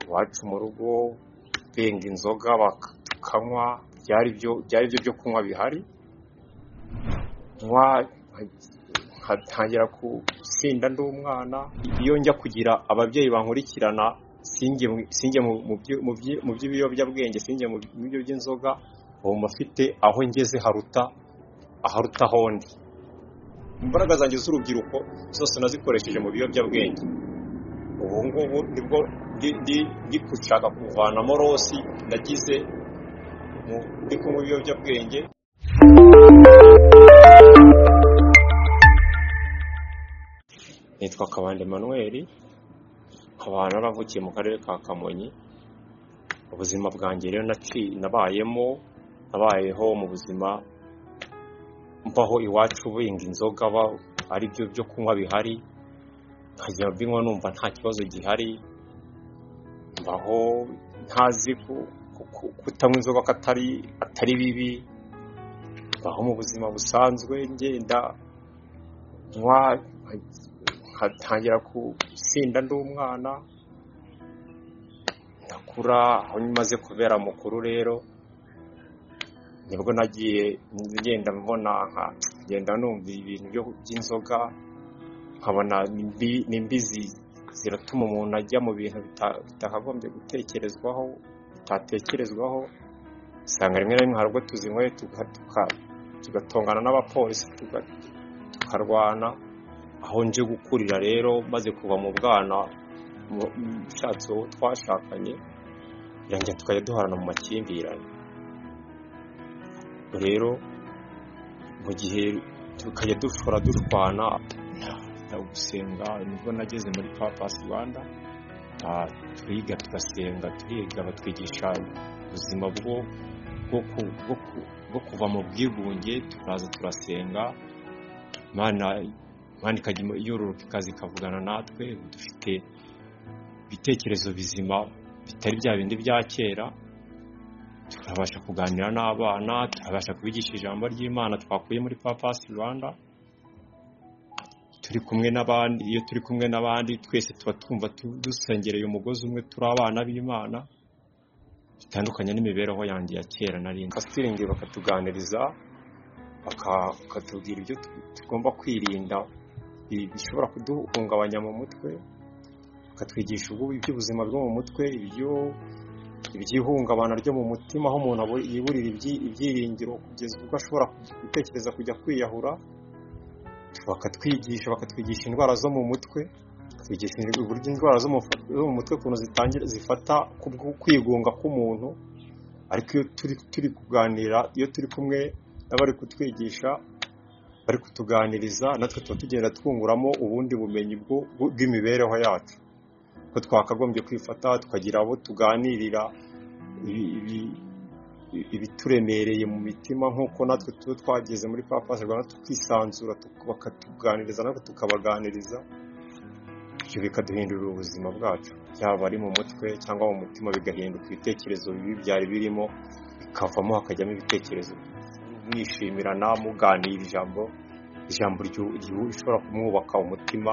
iwacu mu rugo benga inzoga bakanywa byari byo byari byo byo kunywa bihari nywa ntangira gusinda ndi umwana iyo njya kugira ababyeyi bankurikirana singe mu by'ibiyobyabwenge singe mu byo by'inzoga ubu mufite aho ngeze haruta aharuta ahondi imbaraga zanjye z'urubyiruko zose nazikoresheje mu biyobyabwenge ubu ngubu nibwo ndi gushaka kuvanamo rosi nagize ndi kunywa ibiyobyabwenge nitwa kabande manuel nkaba naravukiye mu karere ka kamonyi ubuzima bwanjye rero nabayemo nabayeho mu buzima mbaho iwacu benga inzoga ari byo byo kunywa bihari nkajya mbinywa numva nta kibazo gihari mbaho ntazi kutanywa inzoga ko atari bibi mbaho mu buzima busanzwe ngenda nywa ntangira gusinda ndi umwana ndakura aho maze kubera mukuru rero nibwo nagiye ngenda mbona ngenda numva ibintu by'inzoga nkabona n'imbizi ziratuma umuntu ajya mu bintu bitakagombye gutekerezwaho bitatekerezwaho usanga rimwe na rimwe hari ubwo tuzinyweye tugatongana n'abapolisi tukarwana aho nje gukurira rero maze kuva mu bwana ushatse uwo twashakanye birangira tukajya duhorana mu makimbirane rero mu gihe tukajya dushora dushwana gusenga nibwo nageze muri papasi rwanda turiga tugasenga turiga batwigisha ubuzima bwo kuva mu bwigunge turaza turasenga imana ikajya yororoka ikaza ikavugana natwe dufite ibitekerezo bizima bitari bya bindi bya kera turabasha kuganira n'abana turabasha kubigisha ijambo ry'imana twakuye muri papasi rwanda turi kumwe n'abandi iyo turi kumwe n'abandi twese tuba twumva dusengereye umugozi umwe turi abana b'imana bitandukanye n'imibereho yanjye ya kera narindi basitiringi bakatuganiriza bakatubwira ibyo tugomba kwirinda bishobora kuduhungabanya mu mutwe bakatwigisha iby'ubuzima bwo mu mutwe iby'ihungabana ryo mu mutima aho umuntu yiburira ibyiringiro kugeza ubwo ashobora gutekereza kujya kwiyahura bakatwigisha bakatwigisha indwara zo mu mutwe bakatwigisha uburyo indwara zo mu mutwe ukuntu zifata kwigunga k'umuntu ariko iyo turi kuganira iyo turi kumwe n'abari kutwigisha bari kutuganiriza natwe tuba tugenda twunguramo ubundi bumenyi bw'imibereho yacu ko twakagombye kwifata tukagira abo tuganirira ibituremereye mu mitima nk'uko natwe tuba twageze muri papasi rwanda tukisanzura bakatuganiriza natwe tukabaganiriza ibyo bikaduhindurira ubuzima bwacu byaba ari mu mutwe cyangwa mu mutima bigahinduka ibitekerezo bibi byari birimo bikavamo hakajyamo ibitekerezo mwishimirana muganira ijambo ijambo rishobora kumwubaka umutima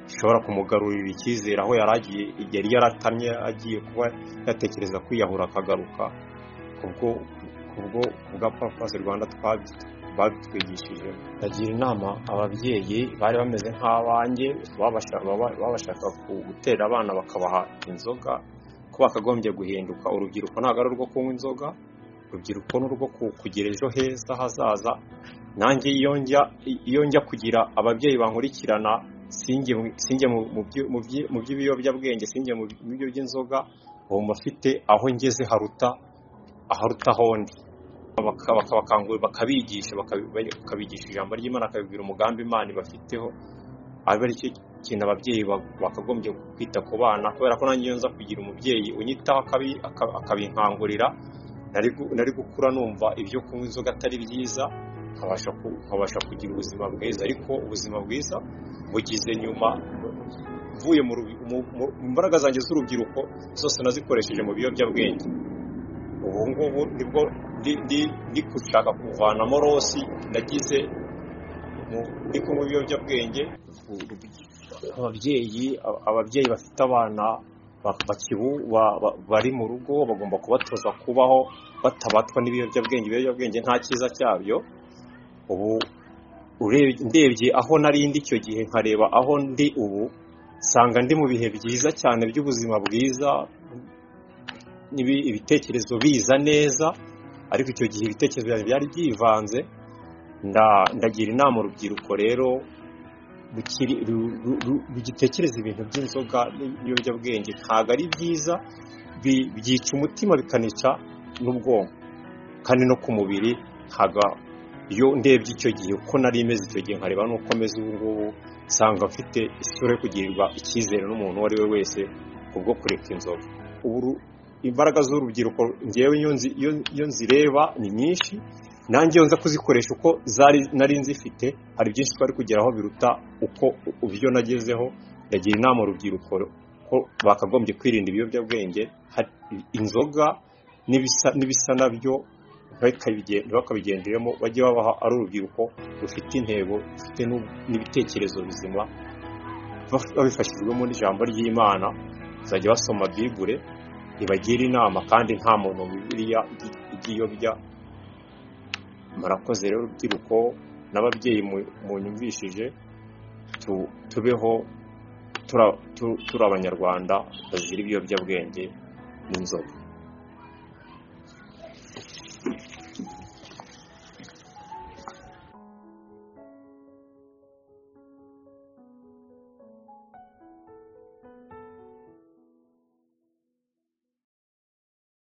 rishobora kumugarurira icyizere aho yari agiye yari yaratamye agiye kuba yatekereza kwiyahura akagaruka ubwo ubwo bwa papasi rwanda batwigishije bagira inama ababyeyi bari bameze nk'abanjye babashaka gutera abana bakabaha inzoga ko bakagombye guhinduka urubyiruko ntabwo ari urwo kunywa inzoga urubyiruko ni urwo kugira ejo heza hazaza nanjye iyo njya kugira ababyeyi bankurikirana singe mu by'ibiyobyabwenge singe mu byo by'inzoga ubu mufite aho ngeze haruta aharuta ahondi bakabakangurira bakabigisha bakabigisha ijambo ry'imana bakabibwira umugambi imana ibafiteho abe ari cyo kintu ababyeyi bakagombye kwita ku bana kubera ko nanjye iyo nza kugira umubyeyi unyitaho akabinkangurira nari gukura numva ibyo kunywa inzoga atari byiza nkabasha kugira ubuzima bwiza ariko ubuzima bwiza bugize nyuma mvuye mu mbaraga zanjye z'urubyiruko zose nazikoresheje mu biyobyabwenge ubu ngubu nibwo ndi gushaka kuvanamo rosi nagize ndi kunywa ibiyobyabwenge ababyeyi ababyeyi bafite abana bari mu rugo bagomba kubatoza kubaho batabatwa n'ibiyobyabwenge ibiyobyabwenge nta cyiza cyabyo ubu ndebye aho narindi icyo gihe nkareba aho ndi ubu nsanga ndi mu bihe byiza cyane by'ubuzima bwiza ibitekerezo biza neza ariko icyo gihe ibitekerezo byari byivanze ndagira inama urubyiruko rero rugitekereza ibintu by'inzoga n'ibiyobyabwenge ntabwo ari byiza byica umutima bikanica n'ubwonko kandi no ku mubiri ntabwo iyo ndebye icyo gihe uko nari imeze icyo gihe nkareba n'uko ameze ubu ngubu nsanga mfite isura yo kugirirwa icyizere n'umuntu uwo ari we wese kubwo kureka inzoga imbaraga z'urubyiruko ngewe iyo nzireba ni nyinshi nanjye nza kuzikoresha uko zari nari nzifite hari byinshi twari kugeraho biruta uko ubyo nagezeho ndagira inama urubyiruko ko bakagombye kwirinda ibiyobyabwenge inzoga n'ibisa nabyo ntibakabigenderemo bajye babaha ari urubyiruko rufite intego rufite n'ibitekerezo bizima babifashijwemo n'ijambo ry'imana bazajya basoma bibure ibagira inama kandi nta muntu bibiriya ibyiyobya murakoze rero urubyiruko n'ababyeyi munyumvishije tubeho turi abanyarwanda bazira ibiyobyabwenge n'inzoga